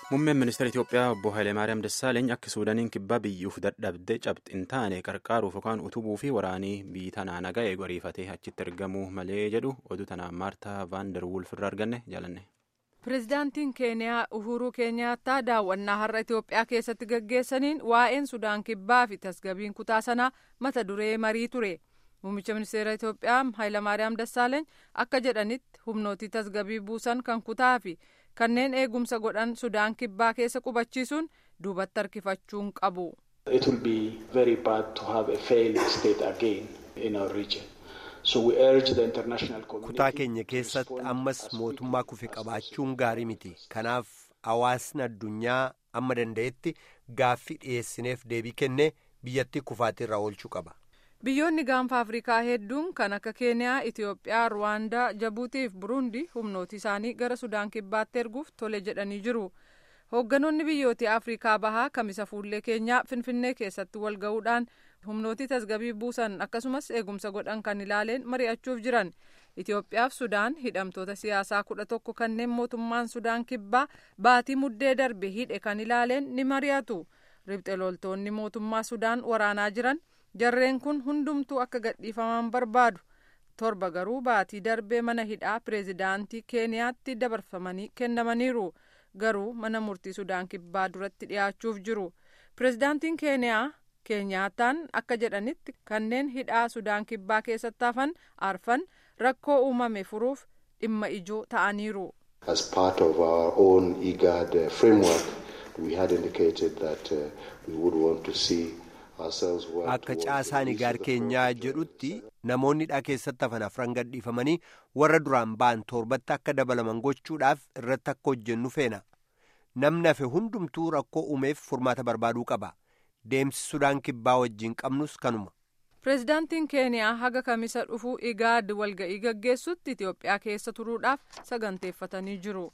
Muummeen ministeera Itoophiyaa obbo Hayilemaariyaam Dassaaleeny akka Suudaaniin kibbaa biyyuuf dadhabdee cabxi hin taane qarqaaruuf yookaan utubuu fi waraanii biyyi tanaa nagaa eegu ariifatee achitti ergamuu malee jedhu oduu tanaan Maartaa Vaandar Wulf irraa arganne jaalanne. Pireezidaantiin Keeniyaa Uhuruu Keenyaattaa daawwannaa har'a Itoophiyaa keessatti gaggeessaniin waa'een Sudaan kibbaa fi tasgabiin kutaa sanaa mata duree marii ture. Muummicha ministeera Itoophiyaa Hayilamaariyaam Dassaaleeny akka jedhanitti humnootii tasgabii buusan kan kutaa fi kanneen eegumsa godhan Sudaan kibbaa keessa qubachiisuun duubatti harkifachuun qabu. It will be very bad to have a failed state again in our region. So we urge the international community. Kutaa keenya keessatti ammas mootummaa kufe qabaachuun gaarii miti. Kanaaf hawaasni addunyaa amma danda'etti gaaffii dhiyeessineef deebii kennee biyyattii kufaatirraa oolchuu qaba. Biyyoonni gaanfa Afrikaa hedduun kan akka Keeniyaa, Itoophiyaa, Ruwaandaa, Jabuutii fi Buruundi humnooti isaanii gara Sudaan kibbaatti erguuf tole jedhanii jiru. Hoogganoonni biyyoota Afrikaa bahaa kamisa fuullee keenyaa Finfinnee keessatti wal ga'uudhaan humnooti tasgabii buusan akkasumas eegumsa godhan kan ilaaleen mari'achuuf jiran. Itoophiyaa fi Sudaan hidhamtoota siyaasaa kudha tokko kanneen mootummaan Sudaan kibbaa baatii muddee darbe hidhe kan ilaaleen ni mari'atu. Ribxe loltoonni mootummaa Sudaan waraanaa jiran jarreen kun hundumtuu akka gadhiifaman barbaadu. Torba garuu baatii darbee mana hidhaa pireezidaantii Keeniyaatti dabarfamanii kennamaniiru. Garuu mana murtii Sudaan kibbaa duratti dhiyaachuuf jiru. Pireezidaantiin Keeniyaa Keenyaataan akka jedhanitti kanneen hidhaa Sudaan kibbaa keessatti hafan arfan rakkoo uumame furuuf dhimma ijoo ta'aniiru. As part of our own IGAD framework, we had indicated that uh, we would want to see ourselves work Akka caasaan igaar keenyaa jedhutti namoonni hidhaa keessatti hafan afran gadhiifamanii warra duraan ba'an torbatti akka dabalaman gochuudhaaf irratti akka hojjennu feena. Namni hafe hundumtuu rakkoo uumeef furmaata barbaaduu qaba. Deemsi Sudaan kibbaa wajjin qabnus kanuma. Pireezidaantiin Keeniyaa haga kamisa dhufu igaad walga'ii gaggeessutti Itoophiyaa keessa turuudhaaf saganteeffatanii jiru.